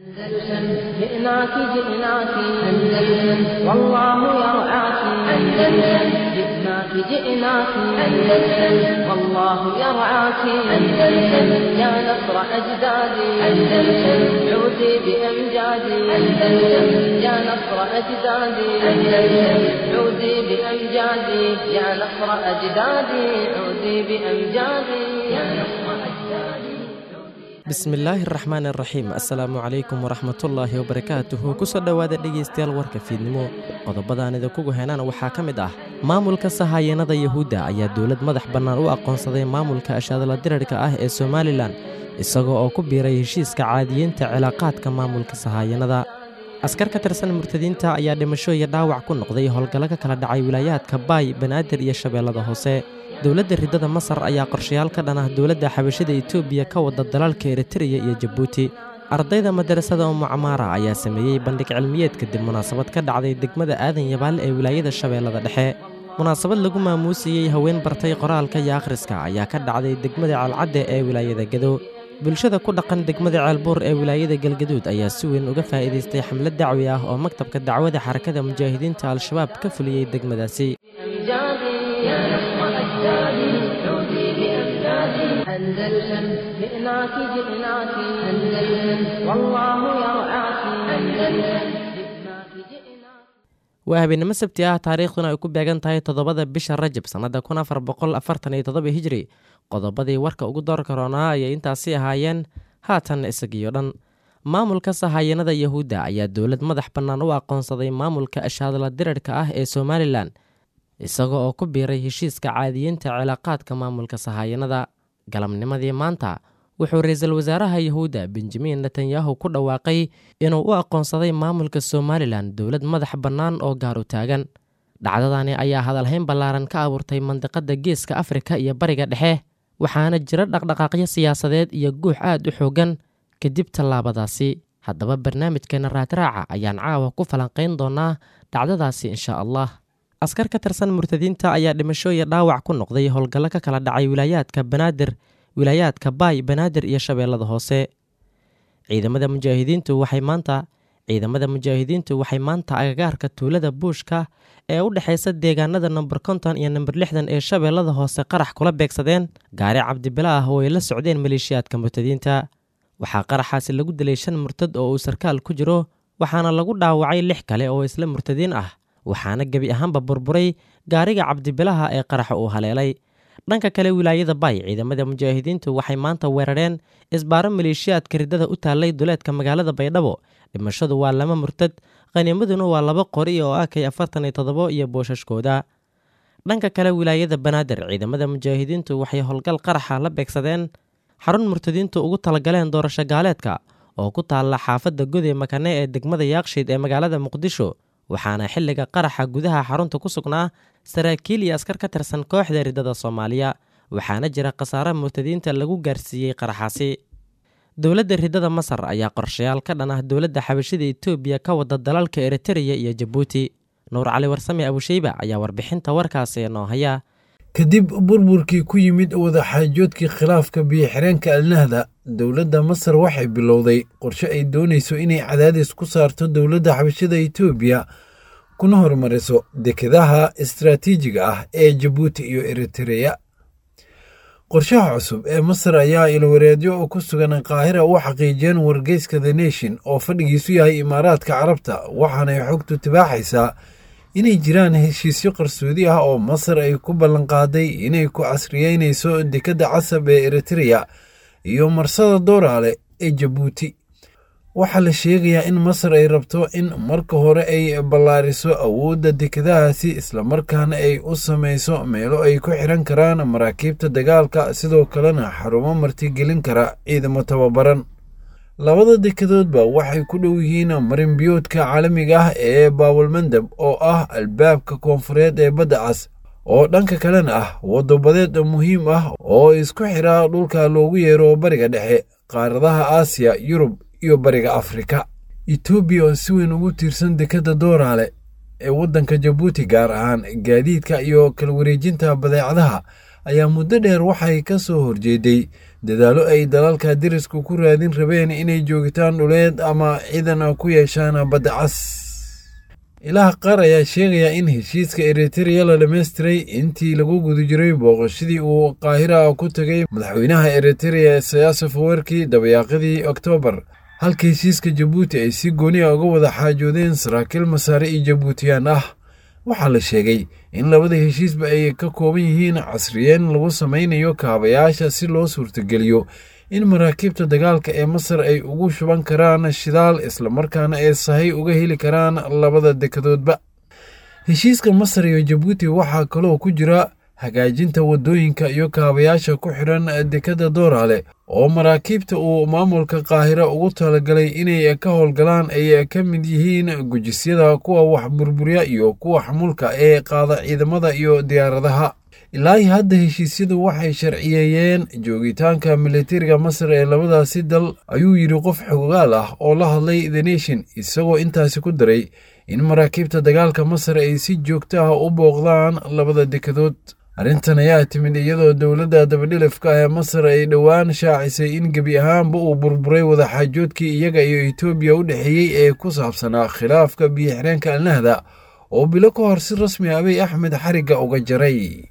أندلسن جئناك جئناك أندلسن والله يرعاك أندلسن جئناك جئناك أندلسن والله يرعاك أندلسن يا نصر أجدادي أندلسن عودي بأمجادي أندلسن يا نصر أجدادي أندلسن عودي بأمجادي يا نصر أجدادي عودي بأمجادي يا نصر أجدادي bismillaahi araxmaan araxiim assalaamu calaykum waraxmatullaahi wabarakaatuhu kusoo dhowaada dhegaystayaal warka fiidnimo qodobadaan idinkugu heenaan waxaa ka mid ah maamulka sahaayanada yahuudda ayaa dowlad madax bannaan u aqoonsaday maamulka ashaadala dirarhka ah ee somalilan isagoo oo ku biiray heshiiska caadiyeynta cilaaqaadka maamulka sahaayanada askar ka tirsan murtadiinta ayaa dhimasho iyo dhaawac ku noqday howlgallo ka kala dhacay wilaayaadka baay banaadir iyo shabeellada hoose dowladda riddada masar ayaa qorshayaal ka dhan ah dowladda xabashida etoobiya ka wada dalalka eritreya iyo jabuuti ardayda madarasada umu camaara ayaa sameeyey bandhig cilmiyeed kadib munaasabad ka dhacday degmada aadan yabaal ee wilaayada shabeellada dhexe munaasabad lagu maamuusiyey haween bartay qoraalka iyo akhriska ayaa ka dhacday degmada ceelcadde ee wilaayada gado bulshada ku dhaqan degmada ceelbuur ee wilaayada galgaduud ayaa si weyn uga faa'iidaystay xamlad dacwi ah oo maktabka dacwada xarakada mujaahidiinta al-shabaab ka fuliyey degmadaasi أندلسن جئناك جئناك أندلسن والله يرعاك أندلسن جئناك جئناك waa habeenimo sabti ah taariikhduna ay ku beegan tahay toddobada bisha rajab sannada kun afar boqol afartan iyo toddoba hijri qodobadii warka ugu doorka roonaa ayay intaasi ahaayeen haatan isagiyo dhan maamulka sahaayanada yahuudda ayaa dowlad madax bannaan u aqoonsaday maamulka ashaadala dirarhka ah ee somalilan isaga oo ku biiray heshiiska caadiyeynta cilaaqaadka maamulka sahaayanada galabnimadii maanta wuxuu ra-iisul wasaaraha yahuudda benjamin netanyahu ku dhawaaqay inuu u aqoonsaday maamulka somalilan dowlad madax bannaan oo gaar u taagan dhacdadani ayaa hadalhayn ballaaran ka abuurtay mandiqadda geeska afrika iyo bariga dhexe waxaana jira dhaqdhaqaaqyo siyaasadeed iyo guux aad u xooggan kadib tallaabadaasi haddaba barnaamijkeena raadraaca ayaan caawa ku falanqayn doonaa dhacdadaasi insha allah askar ka tirsan murtadiinta ayaa dhimasho iyo dhaawac ku noqday howlgallo ka kala dhacay wilaayaadka banaadir wilaayaadka baay banaadir iyo shabeellada hoose ciidamada mujaahidiintu waxay maanta ciidamada mujaahidiintu waxay maanta agagaarka tuulada buushka ee u dhexaysa deegaanada nomber konton iyo nomber lixdan ee shabeellada hoose qarax kula beegsadeen gaari cabdibila ah oo ay la socdeen maleeshiyaadka murtadiinta waxaa qaraxaasi lagu dilay shan murtad oo uu sarkaal ku jiro waxaana lagu dhaawacay lix kale oo isla murtadiin ah waxaana gebi ahaanba burburay gaariga cabdibilaha ee qaraxa uu haleelay dhanka kale wilaayada baay ciidamada mujaahidiintu waxay maanta weerareen isbaaro maleeshiyaadka riddada u taallay duleedka magaalada baydhabo dhimashadu waa lama murtad khaniimaduna waa laba qori oo akay afartan iyo toddobo iyo boosashkooda dhanka kale wilaayada banaadir ciidamada mujaahidiintu waxay howlgal qaraxa la beegsadeen xarun murtadiintu ugu talagaleen doorasho gaaleedka oo ku taalla xaafadda gode makane ee degmada yaakshiid ee magaalada muqdisho waxaana xilliga qaraxa gudaha xarunta ku sugnaa saraakiil iyo askar ka tirsan kooxda riddada soomaaliya waxaana jira khasaare murtadiinta lagu gaarsiiyey qaraxaasi dowladda riddada masar ayaa qorshayaal ka dhan ah dowladda xabashida etoobiya ka wada dalalka eritreya iyo jabuuti nuur cali warsame abusheyba ayaa warbixinta warkaasi noo haya kadib burburkii ku yimid wadaxaajoodkii khilaafka biyo-xireenka alnahda dowladda masar waxay bilowday qorshe ay doonayso inay cadaadis ku saarto dowladda xabashada etoobiya kuna horumariso dekedaha istaraatiijiga ah ee jabuuti iyo eritreya qorshaha cusub ee masar ayaa ilwareedyo ku sugan qaahira u xaqiijiyeen wargeyska the nation oo fadhigiisu yahay imaaraadka carabta waxaanay xogtu tibaaxaysaa inay jiraan heshiisyo qarsoodi ah oo masar ay ku ballanqaaday inay ku casriyeynayso dekedda casab ee eritreya iyo marsada dooraale ee jabuuti waxaa la sheegayaa in masar ay rabto in marka hore ay ballaariso awoodda dekedahaasi islamarkaana ay u samayso meelo ay ku xiran karaan maraakiibta dagaalka sidoo kalena xarumo martigelin kara ciidamo tababaran labada dekedoodba waxay ku dhow yihiin marinbiyoodka caalamiga ah ee baawalmandab oo ah albaabka koonfureed ee badda cas oo dhanka kalena ah wadabadeed muhiim ah oo isku xira dhulka loogu yeero bariga dhexe qaaradaha aasiya yurub iyo bariga afrika etoobiya oo si weyn ugu tiirsan dekedda dooraale ee waddanka jabuuti gaar ahaan gaadiidka iyo kala wareejinta badeecadaha ayaa muddo dheer waxay ka soo horjeeday dadaallo ay dalalka dirisku ku raadin rabeen inay joogitaan dhuleed ama ciidan ku yeeshaan badda cas ilaha qaar ayaa sheegaya in heshiiska eritereya la dhammaystiray intii lagu guda jiray booqashadii uu qaahira ku tegay madaxweynaha eritereya isayas afawerki dabayaaqadii oktoobar halka heshiiska jabuuti ay si gooni a uga wada xaajoodeen saraakiil masaare iyo jabuutiyaan ah waxaa la sheegay in labada heshiisba ay ka kooban yihiin casriyeen lagu samaynayo kaabayaasha si loo suurtageliyo in maraakiibta dagaalka ee masar ay ugu shuban karaan shidaal islamarkaana ay sahay uga heli karaan labada dekadoodba heshiiska masar iyo jabuuti waxaa kaloo ku jira hagaajinta waddooyinka iyo kaabayaasha ku xidhan dekadda dooraale oo maraakiibta uu maamulka qaahira ugu talagalay inay ka howlgalaan ay ka mid yihiin gujisyada kuwa wax burburya iyo kuwa xamulka ee qaada ciidamada iyo diyaaradaha ilaahi hadda heshiisyadu waxay sharciyeeyeen joogitaanka militariga masar ee labadaasi dal ayuu yidhi qof xogaal ah oo la hadlay the nation isagoo intaasi ku daray in maraakiibta dagaalka masar ay si joogto ah u booqdaan labada dekadood arrintan ayaa timid iyadoo dowladda dabadhilifka ee masar ay dhowaan shaacisay in gebi ahaanba uu burburay wadaxaajoodkii iyaga iyo etoobiya u dhexeeyey ee ku saabsanaa khilaafka biyo-xireenka alnahda oo bilo ka hor si rasmi abiy axmed xarigga uga jaray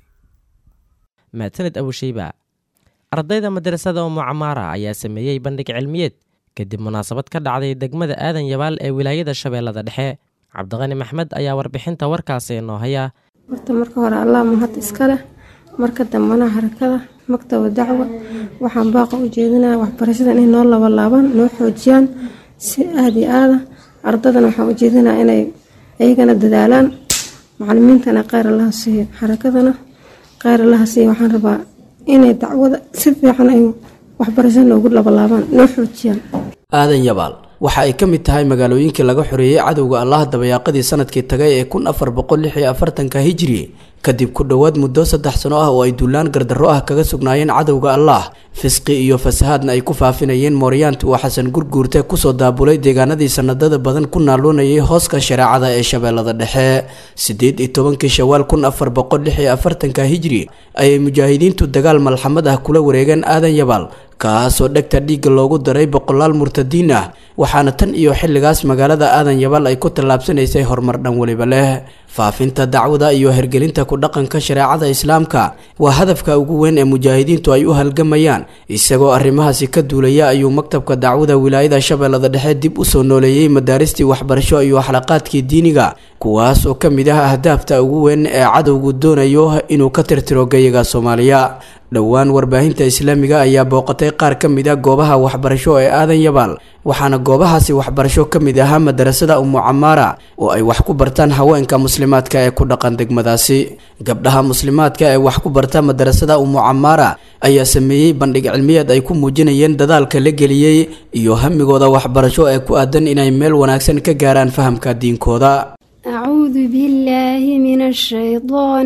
mahadsaned abusheyba ardayda madrasada umu camaara ayaa sameeyey bandhig cilmiyeed kadib munaasabad ka dhacday degmada aadan yabaal ee wilaayada shabeellada dhexe cabdiqani maxmed ayaa warbixinta warkaasi noo haya horta marka hore allah mahad iska leh marka dambana harakada maktaba dacwa waxaan baaqa u jeedinaya waxbarashada inay noo labalaabaan noo xoojiyaan si aada iyo aada ardadana waxaan u jeedinaya inay iyagana dadaalaan macalimiintana kheyr allaha siiyo xarakadana kheyr allaha siiyo waxaan rabaa inay dacwada si fiican ay waxbarashada noogu labalaabaan noo xoojiyaan aadan yabaal waxa ay ka mid tahay magaalooyinkii laga xoreeyey cadowga allah dabayaaqadii sanadkii tagay ee kun afar boqol lix iyo afartanka hijri kadib ku dhowaad muddo saddex sano ah oo ay duulaan gardarro ah kaga sugnaayeen cadowga allah fisqi iyo fasahaadna ay ku faafinayeen mooryaanta uu xasan gurguurte kusoo daabulay deegaanadii sanadada badan ku naaluunayay hooska shareecada ee shabeellada dhexe siddeed iyo tobankii shawaal kun afar boqol lix iyo afartanka hijri ayay mujaahidiintu dagaal malxamad ah kula wareegeen aadan yabaal kaasoo dhegta dhiigga loogu daray boqolaal murtadiin ah waxaana tan iyo xilligaas magaalada aadan yabaal ay ku tallaabsanaysay horumar dhan weliba leh faafinta dacwada iyo hergelinta ku dhaqanka shareecada islaamka waa hadafka ugu weyn ee mujaahidiintu ay u halgamayaan isagoo arrimahaasi ka duulaya ayuu maktabka dacwada wilaayada shabeellada dhexe dib u soo nooleeyey madaaristii waxbarasho iyo xalaqaadkii diiniga kuwaas oo ka mid ah ahdaafta ugu weyn ee cadowgu doonayo inuu ka tirtiro gayaga soomaaliya dhowaan warbaahinta islaamiga ayaa booqatay qaar ka mid a goobaha waxbarasho ee aadan yabaal waxaana goobahaasi waxbarasho ka mid ahaa madarasada umu camaara oo ay wax ku bartaan haweenka muslimaadka ee ku dhaqan degmadaasi gabdhaha muslimaadka ee wax ku barta madarasada umu camaara ayaa sameeyey bandhig cilmiyeed ay ku muujinayeen dadaalka la geliyey iyo hamigooda waxbarasho ee ku aadan inay meel wanaagsan ka gaaraan fahamka diinkooda أعوذ بالله من الشيطان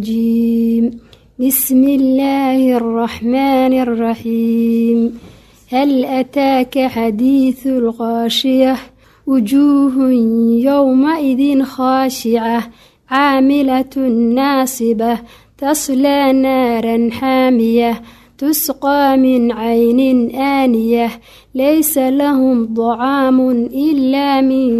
الرجيم بسم الله الرحمن الرحيم هل أتاك حديث الغاشية وجوه يومئذ خاشعة عاملة ناصبة تصلى نارا حامية تسقى من عين آنية ليس لهم طعام إلا من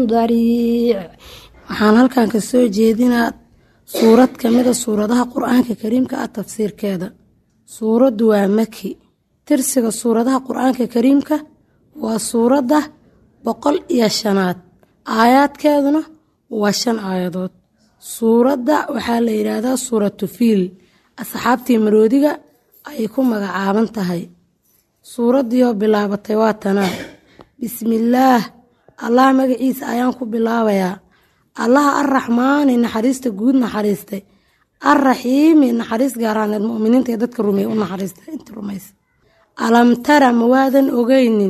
ضريع waxaan halkan ka soo jeedinaa suurad ka mida suuradaha qur-aanka kariimka ah tafsiirkeeda suuraddu waa maki tirsiga suuradaha qur-aanka kariimka waa suuradda boqol iyo shanaad aayaadkeeduna waa shan aayadood suuradda waxaa la yidhaahdaa suuratu fiil asxaabtii maroodiga ayay ku magacaaban tahay suuraddiioo bilaabatay waa tanaa bismillaah allah magaciisa ayaan ku bilaabayaa allaha arraxmaani naxariista guud naxariistay arraxiimi naxariis gaaraaneed muminiinta ee dadka rumeeye u naxariistay inta rumaysa alam tara ma waadan ogeynin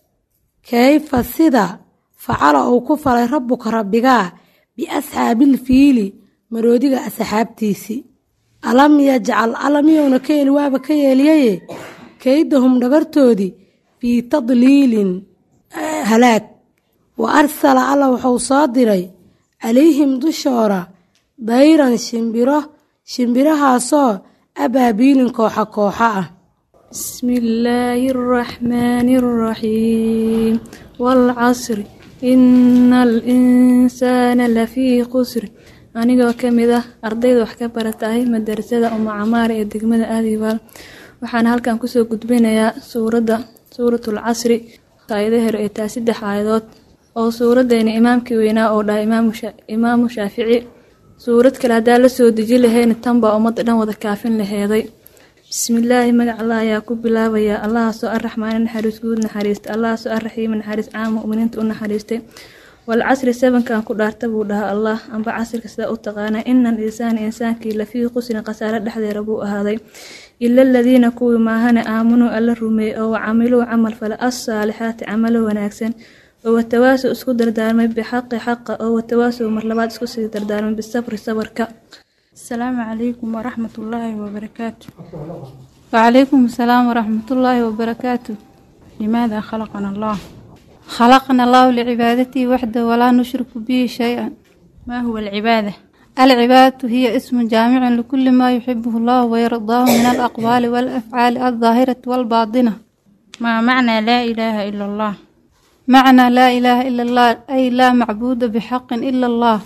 kayfa sida facala uu ku falay rabbuka rabbigaa biasxaabil fiili maroodiga asxaabtiisii alam yajcal alamiyowna ka yeeli waaba ka yeeliyaye kaydahum dhagartoodii fii tadliilin halaag wa arsala alla wuxuu soo diray calayhim dushoora dayran shimbiro shimbirahaasoo abaabiilin kooxa kooxa ah بسم الله الرحمن الرحيم والعصر إن الإنسان لفي خسر anigoo ka mid ah ardayda wax ka baratahay madarasada uma camaar ee degmada aadibaal waxaana halkan kusoo gudbinayaa suuradda suuratul casri aayada hore ee taa saddex aayadood oo suuraddeena imaamkii weynaa oo dhahay imaamu shaafici suurad kale haddaa la soo deji lahayna tanbaa ummadda dhan wada kaafin laheeday bismillaahi magac allah ayaa ku bilaabayaa allahaasoo arraxmaani naxariis guud naxariista allahaasoo arraxiima naxariis caam mu'miniinta u naxariistay walcasri sabankan ku dhaarta buu dhahaa allah amba casrika sidaa u taqaanaa ina al insaana insaankii lafii qusrin khasaare dhexdeeda buu ahaaday ila aladiina kuwii maahane aamunuu alla rumeeyey oo wacamiluu camal fale assaalixaati camalo wanaagsan oo watawaasow isku dardaarmay bixaqi xaqa oo watawaasow mar labaad isku sii dardaarmay bisabri sabarka asalaamu calaykum waraxmatullaahi wabarakaatu wacalaykum asalaam waraxmatullaahi wabarakaatu limaada khalaqana allah خلقنا الله لعبادته وحده ولا نشرك به شيئا ما هو العبادة؟ العبادة هي اسم جامع لكل ما يحبه الله ويرضاه من الأقوال والأفعال الظاهرة والباطنة ما معنى لا إله إلا الله؟ معنى لا إله إلا الله أي لا معبود بحق إلا الله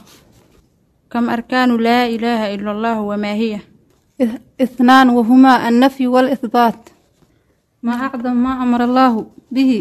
كم أركان لا إله إلا الله وما هي؟ اثنان وهما النفي والإثبات ما أعظم ما أمر الله به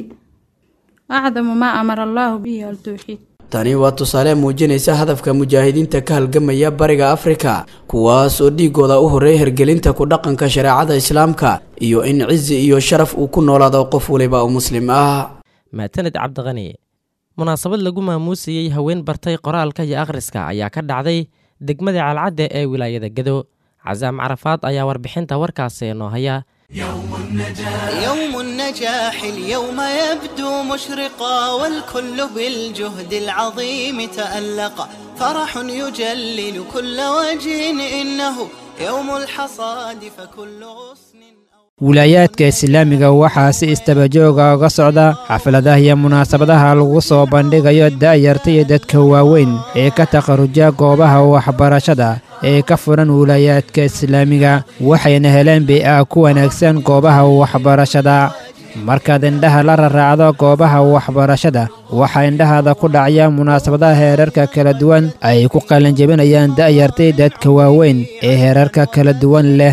acdamu maa amara allaahu bihi altowxiid tani waa tusaale muujinaysa hadafka mujaahidiinta ka halgamaya bariga afrika kuwaas oo dhiigooda u horreeya hergelinta ku dhaqanka shareecada islaamka iyo in cizi iyo sharaf uu ku noolaado qof waliba oo muslim ah maataned cabdiqani munaasabad lagu maamuusayey haween bartay qoraalka iyo akhriska ayaa ka dhacday degmada calcadde ee wilaayada gedo casaam carafaad ayaa warbixinta warkaasi noo haya يوم النجاح يوم النجاح اليوم يبدو مشرقا والكل بالجهد العظيم تألق فرح يجلل كل وجه إنه يوم الحصاد فكل غصن wilaayaadka islaamiga waxaa si istabajooga uga socda xafladaha iyo munaasabadaha lagu soo bandhigayo da'yarta iyo dadka waaweyn ee ka takharuja goobaha waxbarashada ee ka furan wilaayaadka islaamiga waxayna heleen bay-a ku wanaagsan goobaha waxbarashada markaad indhaha la raraacdo goobaha waxbarashada waxaa indhahaada ku dhacaya munaasabadaha heerarka kala duwan ay ku qalanjebinayaan da'yartay dadka waaweyn ee heerarka kala duwan leh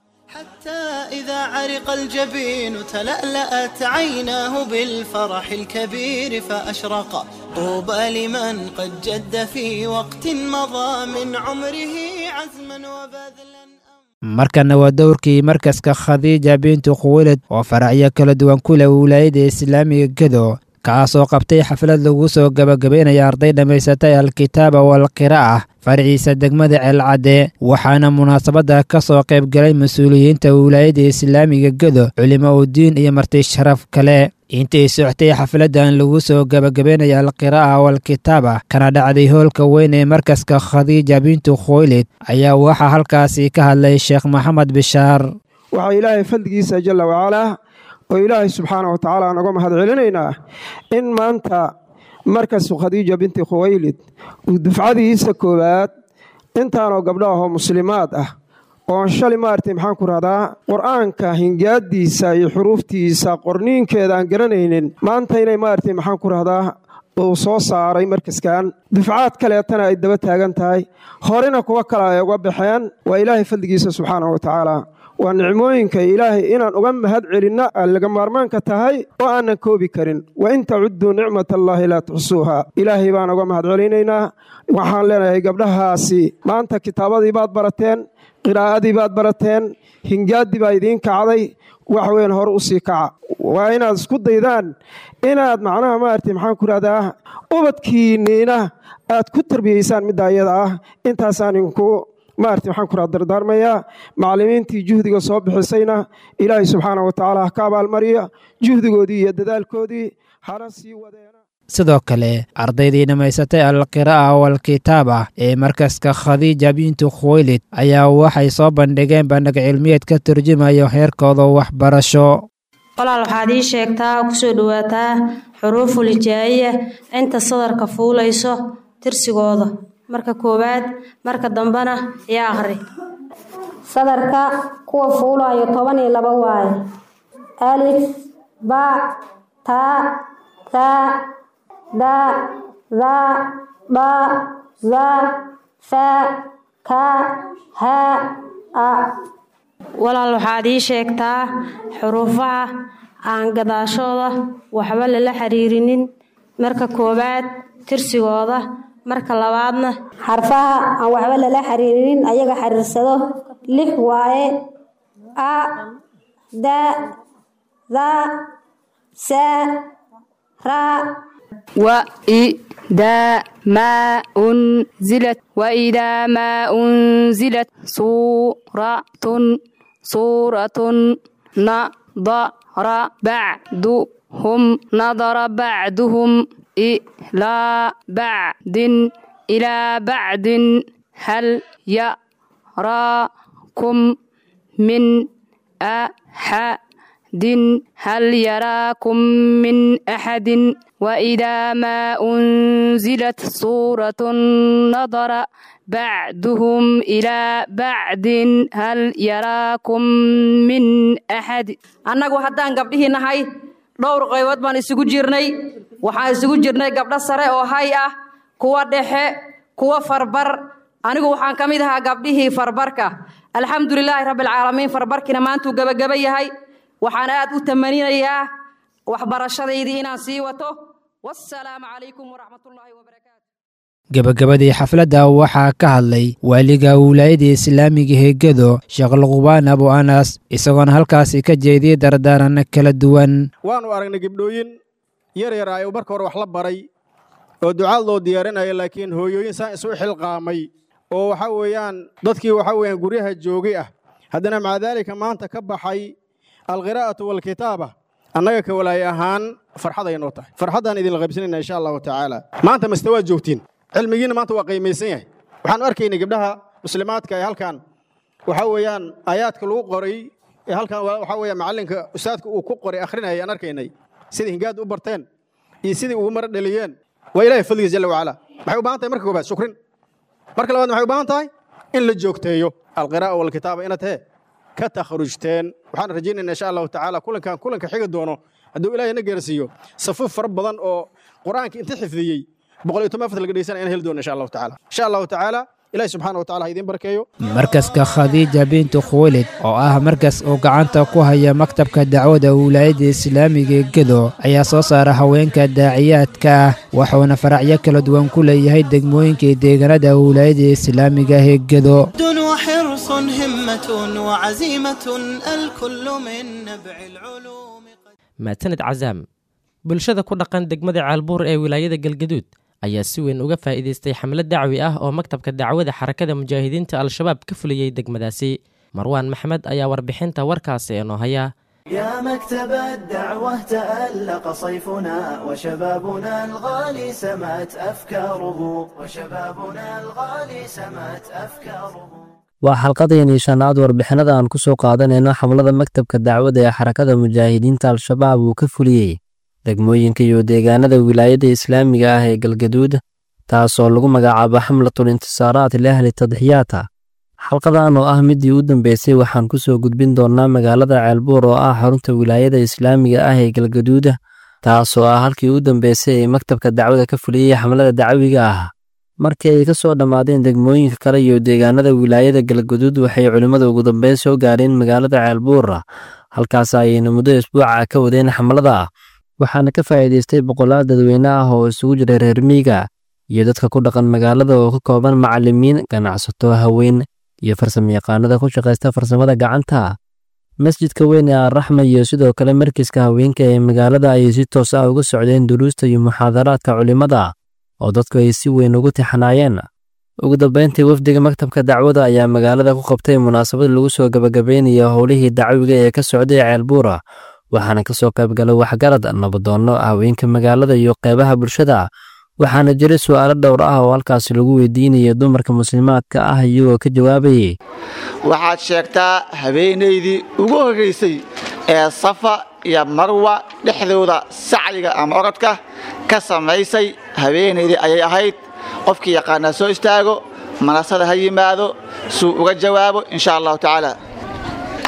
إذا عرق الجبين تلألأت عيناه بالفرح الكبير فأشرق طوبى لمن قد جد في وقت مضى من عمره عزما وبذلا markana waa dowrkii markaska khadiija bintu khuwilad oo faracyo kala duwan ku leh wilaayada islaamiga gedo kaasoo qabtay xaflad lagu soo gabagabaynaya arday dhammaysatay alkitaaba walqira'a farciisa degmada ceelcadde waxaana munaasabadda ka soo qaybgalay mas-uuliyiinta wilaayada islaamiga gedo culimo udiin iyo marti sharaf kale intay soctay xafladdan lagu soo gabagabaynaya alqira'a walkitaaba kana dhacday hoolka weyn ee markaska khadiija bintu khoylid ayaa waxaa halkaasi ka hadlay sheekh maxamed bishaar waxaa ilaahay fadligiisa jalla wacalaa oo ilaahay subxaana wa tacaala aan uga mahad celinaynaa in maanta markasu khadiija binti khuwaylid uu dufcadiisa koowaad intaanoo gabdhahoo muslimaad ah oon shalay maaragtay maxaan ku rahdaa qur-aanka hingaadiisa iyo xuruuftiisa qorniinkeeda aan garanaynin maanta inay maaragtay maxaan ku rahdaa uu soo saaray markaskan dufcaad kaleetana ay daba taagan tahay horena kuwa kale ay uga baxeen waa ilaahay fadligiisa subxaana wa tacaala waa nicmooyinka ilaahay inaan uga mahad celinna laga maarmaanka tahay oo aanan koobi karin wa in tacudduu nicmat allaahi laa tuxsuuha ilaahay baan uga mahad celinaynaa waxaan leenahay gabdhahaasi maanta kitaabadii baad barateen qiraa'adii baad barateen hingaaddii baa idiin kacday wax weyn hore u sii kaca waa inaad isku daydaan inaad macnaha maaragtay maxaan ku rahdaa ubadkiinniina aad ku tarbiyaysaan midda ayada ah intaasaan inku maarti waxaan ku raa dardaarmayaa macallimiintii juhdiga soo bixisayna ilaahay subxaana wa tacaala ha ka abaalmariya juhdigoodii iyo dadaalkoodii hana sii wadeena sidoo kale ardaydii dhammaysatay alqiraa'a walkitaaba ee markaska khadiija bintu khuwaylid ayaa waxay soo bandhigeen bandhig cilmiyeed ka turjumayo heerkooda waxbarasho walaal waxaad ii sheegtaa kusoo dhowaataa xuruuful hijaa'iya inta sadarka fuulayso tirsigooda marka koowaad marka dambena iyo akhri sadarka kuwa fuulayo toban iyo laba waaye alif ba ta ta da da ba za fa ka ha a walaal waxaad ii sheegtaa xuruufaha aan gadaashooda waxba lala xiriirinin marka koowaad tirsigooda marka labaadna xarfaha aan waxba lala xiriirinin ayaga xiriirsado lix waaye a da da sa ra وإذا ما أنزلت وإذا ما أنزلت سورة سورة نظر بعضهم نظر بعضهم إلى بعد إلى بعد هل يراكم من أحد هل يراكم من أحد وإذا ما أنزلت سورة نظر بعضهم إلى بعد هل يراكم من أحد annagu haddaan gabdhihii nahay dhowr qaybood baan isugu jirnay waxaan isugu jirnay gabdho sare oo hay ah kuwa dhexe kuwa farbar anigu waxaan ka mid ahaa gabdhihii farbarka alxamdulilaahi rabbilcaalamiin farbarkiina maantuu gebageba yahay waxaan aad u tamaninayaa waxbarashadaydii inaan sii wato wassalaamu calaykum waraxmatullaahi wabarakaatu gebagabadii xafladda waxaa ka hadlay waaliga wilaayada islaamiga heegado sheekh luqbaan abu anas isagoona halkaasi ka jeediyey dardaaran kala duwan waannu aragnay gebdhooyin yar yar ay marka hore wax la baray oo ducaad loo diyaarinaya laakiin hooyooyin saan isu xilqaamay oo waxa weeyaan dadkii waxa weeyaan guryaha joogay ah haddana maca daalika maanta ka baxay alqiraa'atu waalkitaaba annaga ka walaay ahaan farxaday noo tahay farxaddaan idinla qaybsanayna insha allahu tacaala maanta maste waad joogtiin cilmigiina maanta waa qiimaysan yahay waxaanu arkaynay gabdhaha muslimaadka ee halkan waxa weeyaan aayaadka lagu qoray ee halkan waxa weeyaan macallinka ustaadka uu ku qoray akhrinayay aan arkaynay sidai hingaad u barteen iyo sidii ugu mara dhaliyeen waa ilaahay fadligiis jalla wacala maxay u baahan tahay marka koobaad shukrin marka labaad maxay u baahan tahay in la joogteeyo alqiraa'a walkitaaba inaad hee ka takhrujteen waxaan rajaynaynaa insha allahu tacaala kulankan kulanka xigi doono hadduu ilaahay na gaarsiiyo safuuf fara badan oo qur-aanka inta xifdiyey boqol iyo toban afar laga dhegeysanaya in heli doono insha allahu tacaala insha allahu tacaala ilaahay subxaana wa tacala ha idiin barkeeyo markaska khadiija bintu khuwaylid oo ah markas uu gacanta ku haya maktabka dacwada wilaayadda islaamiga ee gedo ayaa soo saara haweenka daaciyaadka ah wuxuuna faracyo kala duwan ku leeyahay degmooyinka iyo deegaanada wilaayadda islaamiga ee gedo وحرص همة وعزيمة الكل من نبع العلوم maasanid casaam bulshada ku dhaqan degmada caalbuur ee wilaayada galgaduud ayaa si weyn uga faa'iidaystay xamlad dacwi ah oo maktabka dacwada xarakada mujaahidiinta al-shabaab ka fuliyey degmadaasi marwaan maxmed ayaa warbixinta warkaasi inoo haya يا مكتب الدعوة تألق صيفنا وشبابنا الغالي سمت أفكاره وشبابنا الغالي سمت أفكاره waa xalqadeenii shanaad warbixinada aan ku soo qaadanayno xamlada maktabka dacwada ee xarakada mujaahidiinta al-shabaab uu ka fuliyey degmooyinka iyo deegaanada wilaayadda islaamiga ah ee galgaduud taasoo lagu magacaabo xamlatul intisaaraat liahli tadxiyaata xalqadan oo ah midii u dambeysay waxaan ku soo gudbin doonnaa magaalada ceelbuur oo ah xarunta wilaayada islaamiga ah ee galgaduuda taasoo ah halkii u dambeysay ee maktabka dacwada ka fuliyey xamlada dacwiga ah markii ay ka soo dhammaadeen degmooyinka kale iyo deegaanada wilaayada galgaduud waxay culimmada ugu dambeyn soo gaareen magaalada ceelbuura halkaas ayayna muddo isbuuca ka wadeen xamlada waxaana ka faa'iidaystay boqolaal dadweyne ah oo isugu jira reer miiga iyo dadka ku dhaqan magaalada oo ka kooban macallimiin ganacsato haween iyo farsamayaqaanada ku shaqaysta farsamada gacanta masjidka weyn ee arraxma iyo sidoo kale markiska haweenka ee magaalada ayay si toos ah uga socdeen duruusta iyo muxaadaraadka culimmada oo dadku ay si weyn ugu tixanaayeen ugu dambeyntii wafdiga maktabka dacwada ayaa magaalada ku qabtay munaasabad lagu soo gabagabeynayo howlihii dacwiga ee ka socday ceelbuura waxaana ka soo qaybgalay waxgarad nabadoonno haweenka magaalada iyo qeybaha bulshada waxaana jiray su'aalo dhowr ah oo halkaasi lagu weydiinaya dumarka muslimaadka ah iyagoo ka jawaabayay waxaad sheegtaa habeenaydii ugu horraysay ee safa iyo marwa dhexdooda sacyiga ama orodka ka samaysay habeenaydii ayay ahayd qofkii yaqaanaa soo istaago manasada ha yimaado suu uga jawaabo insha allahu tacaala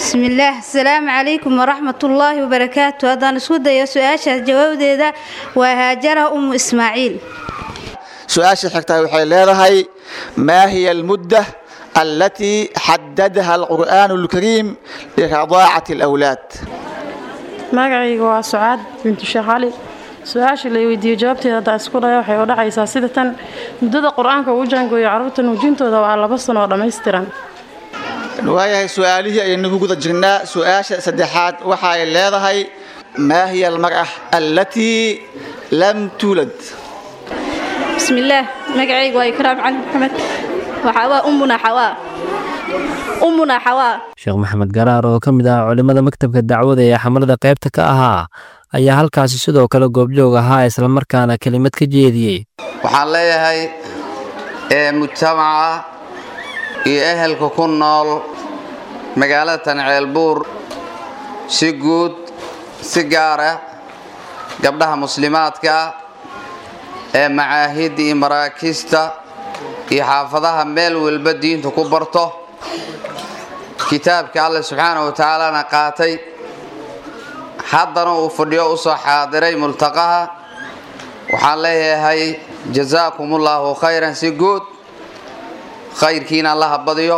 bismillaah asalaamu calaykum waraxmatullaahi wabarakaatu haddaan isku dayo su-aashaas jawaabdeeda waa haajara umu ismaaciil su-aasha xigtaa waxay leedahay maa hiya almudda allatii xadadaha alqur'aanu alkariim liradaacati alawlaad magacayga waa sucaad bintu sheekh cali su-aasha la weydiiyo jawaabteeda haddaa isku dhaya waxay u dhacaysaa sida tan muddada qur-aanka uu jaangooyo carruurta nuujintooda waa laba sano oo dhammaystiran waayahay su-aalihii ayaynu ku guda jirnaa su-aasha saddexaad waxa ay leedahay maa hiya almar'a allatii lam tuulad bismillaah magacaygu waa ikraam cali maxamed waxaa waa ummuna xawaa ummuna xawaa sheekh maxamed garaar oo ka mid ah culimmada maktabka dacwada ee xamalada qaybta ka ahaa ayaa halkaasi sidoo kale goobjoog ahaa islamarkaana kelimad ka jeediyey waxaan leeyahay ee mujtamaca iyo ehelka ku nool magaalada tanceelbuur si guud si gaara gabdhaha muslimaadka ee macaahidda iyo maraakiista iyo xaafadaha meel walba diinta ku barto kitaabka alle subxaanahu wa tacaalana qaatay haddana uu fadhiyo u soo xaadiray multaqaha waxaan leeyahay jasaakumullahu khayran si guud khayrkiina allaha badiyo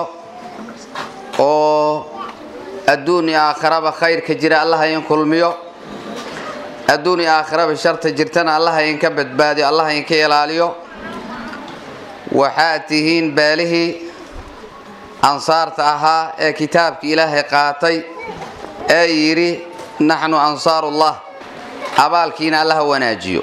oo adduun iyo aakhiraba khayrka jira allaha in kulmiyo adduun iyo aakhiraba sharta jirtana allaha inka badbaadiyo allaha inka ilaaliyo waxaad tihiin beelihii ansaarta ahaa ee kitaabka ilaahay qaatay ee yidhi naxnu ansaarullah abaalkiina allaha wanaajiyo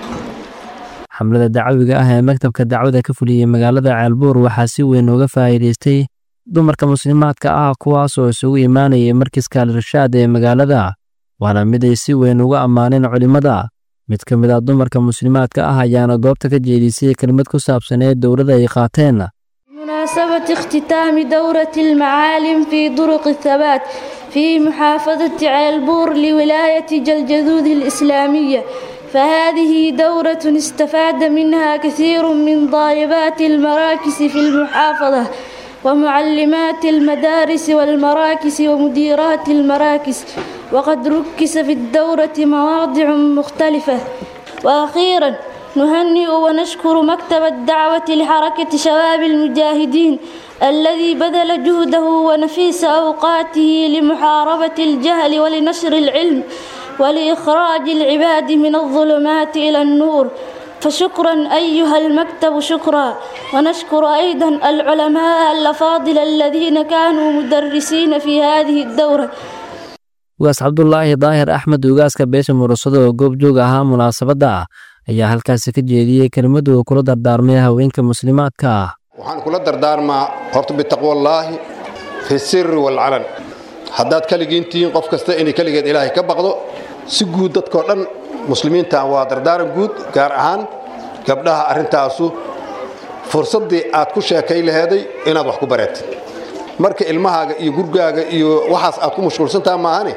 xamlada dacawiga ah ee maktabka dacwada ka fuliyey magaalada ceelbuur waxaa si weyn uga faa'iidaystay dumarka muslimaadka ah kuwaasoo isugu imaanayay markiska al-irshaad ee magaalada waana mid ay si weyn uga ammaaneen culimmada mid ka mid ah dumarka muslimaadka ah ayaana goobta ka jeedisay kelmad ku saabsaneed dowladda ay qaateen بمناسبة اختتام دورة المعالم في طرق الثبات في محافظة عيلبور لولاية جلجذوذ الإسلامية فهذه دورة استفاد منها كثير من طالبات المراكز في المحافظة ومعلمات المدارس والمراكز ومديرات المراكز وقد ركز في الدورة مواضع مختلفة وأخيرا نهنئ ونشكر مكتب الدعوة لحركة شباب المجاهدين الذي بذل جهده ونفيس أوقاته لمحاربة الجهل ولنشر العلم ولإخراج العباد من الظلمات إلى النور فشكرا أيها المكتب شكرا ونشكر أيضا العلماء الأفاضل الذين كانوا مدرسين في هذه الدورة ugaas cabdulaahi daahir axmed ugaaska beesha murasado oo goobjoog ahaa munaasabadda ayaa halkaasi ka jeediyey kelimadu uu kula dardaarmay haweenka muslimaadka ah waxaan kula dardaarmaa horta bitaqwallaahi fi sirri walcalan haddaad keligiin tihiin qof kasta inay keligeed ilaahay ka baqdo si guud dadkoo dhan muslimiinta waa dardaaran guud gaar ahaan gabdhaha arrintaasu fursaddii aad ku sheekay laheeday inaad wax ku bareetid marka ilmahaaga iyo gurgaaga iyo waxaas aad ku mashquulsantaha maahane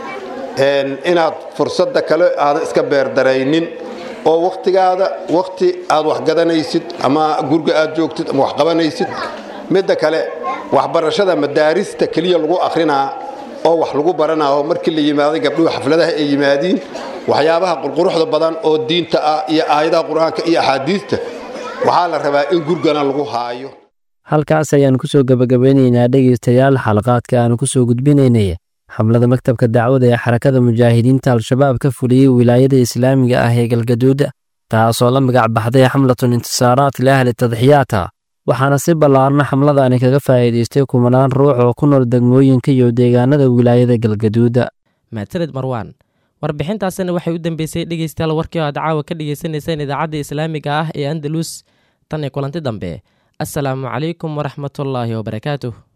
inaad fursadda kale aadan iska beerdaraynin oo wakhtigaada wakhti aad wax gadanaysid ama gurga aad joogtid ama wax qabanaysid midda kale waxbarashada madaarista keliya lagu akhrinaa oo wax lagu baranaaho markii la yimaaday gabdhuhu xafladaha ay yimaadiin waxyaabaha qurquruxda badan oo diinta ah iyo aayadaha qur-aanka iyo axaadiista waxaa la rabaa in gurgana lagu haayo halkaas ayaan ku soo gebagabeynaynaa dhegaystayaal xalaqaadka aanu ku soo gudbinaynay xamlada maktabka dacwada ee xarakada mujaahidiinta al-shabaab ka fuliyey wilaayada islaamiga ah ee galgaduud taasoo la magac baxday xamlatun intisaaraat liahli tadxiyaata waxaana si ballaarna xamladani kaga faa'iidaystay kumanaan ruux oo ku nool degmooyinka iyo deegaanada wilaayada galgaduud maasaned marwaan warbixintaasina waxay u dambeysay dhegaystayaal warkii oo aad caawa ka dhagaysanayseen idaacadda islaamiga ah ee andalus tan iyo kulanti dambe assalaamu calaykum waraxmatullaahi wabarakaatuh